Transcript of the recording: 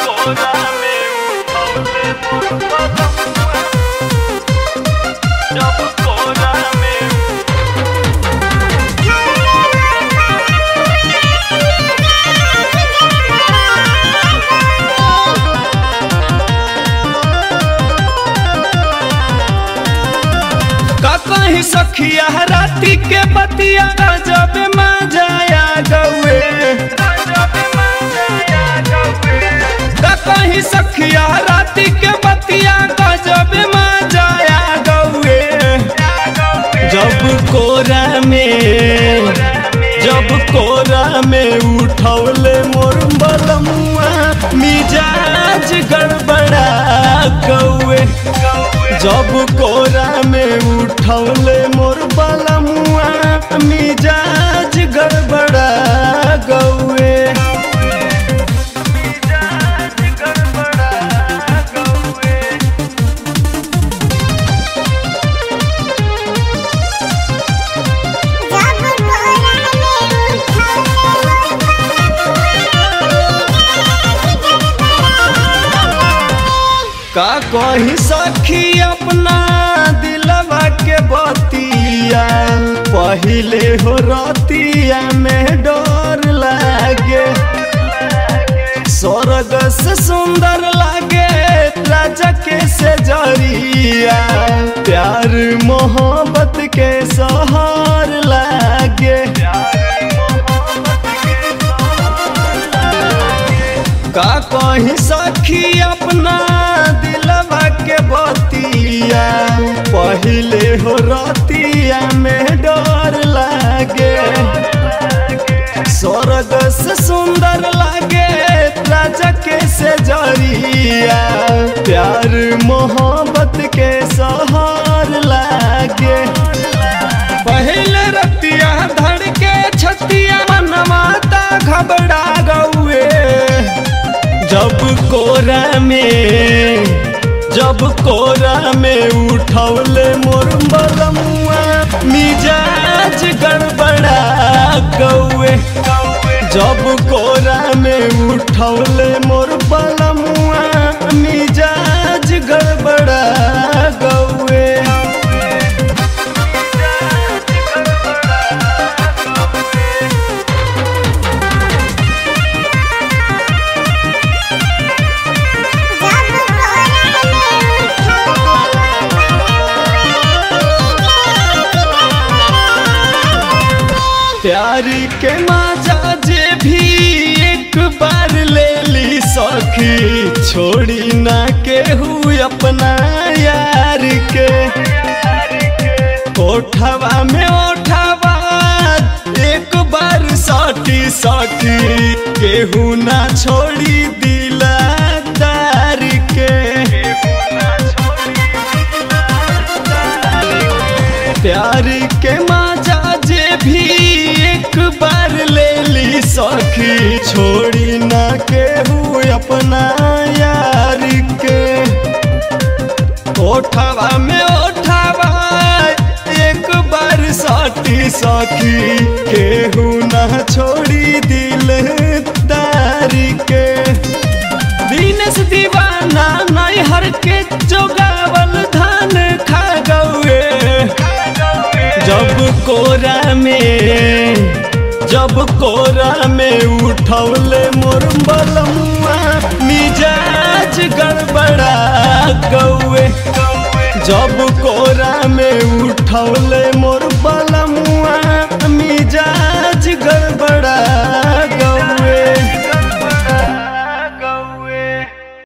कोरा में उठौले मोर बलमुआ जब कोरा में का कहीं सखिया राती के बतिया जब मजाया गौए जब मजाया गौए का कहीं सखिया राती के बतिया जब मजाया गौए जब कोरा में जब कोरा में उठौले मोर बलमुआ मिजाज गड़बड़ा कौए जब कोरा में उठौले मोर बलमुआ मिजाज गड़बड़ा गौए मिजाज गड़बड़ा गौए का कही सखी अपना दिलवा के बतिया पहिले हो रतिया में डर लागे स्वर्ग से सुंदर लागे राजा के से जरिया प्यार मोहब्बत के सहार लागे का कहीं सखी अपना दिलवा के बतिया पहिले हो रतिया में डर लागे स्वर्ग से सुंदर लागे राजा के से जरिया प्यार मोहब्बत के सहार लागे पहले रतिया धड़ के छतिया मनमाता घबरा गौए जब कोरा में जब कोरा में उठौले मोर बलमुआ मिजाज गड़बड़ा गौए जब कोरा में उठौले मोर बलमुआ मिजाज गड़बड़ा गौए प्यार के माजा जे भी एक बार ले ली सखी छोड़ी ना केहू अपना यार के ओठवा में ओठवा एक बार सटी सखी केहू ना छोड़ी दिला तार के प्यार के माजा जे भी एक बार ले ली सखी छोड़ी ना केहू अपना यार के ओठवा में ओठवा एक बार सटी सखी केहू ना छोड़ी दिल तारी के दीनेश दीवाना नैहर के जोगावल धान खा गौए जब कोरा में जब कोरा में उठौले मोर बलमुआ मिजाज गड़बड़ा गौए जब कोरा में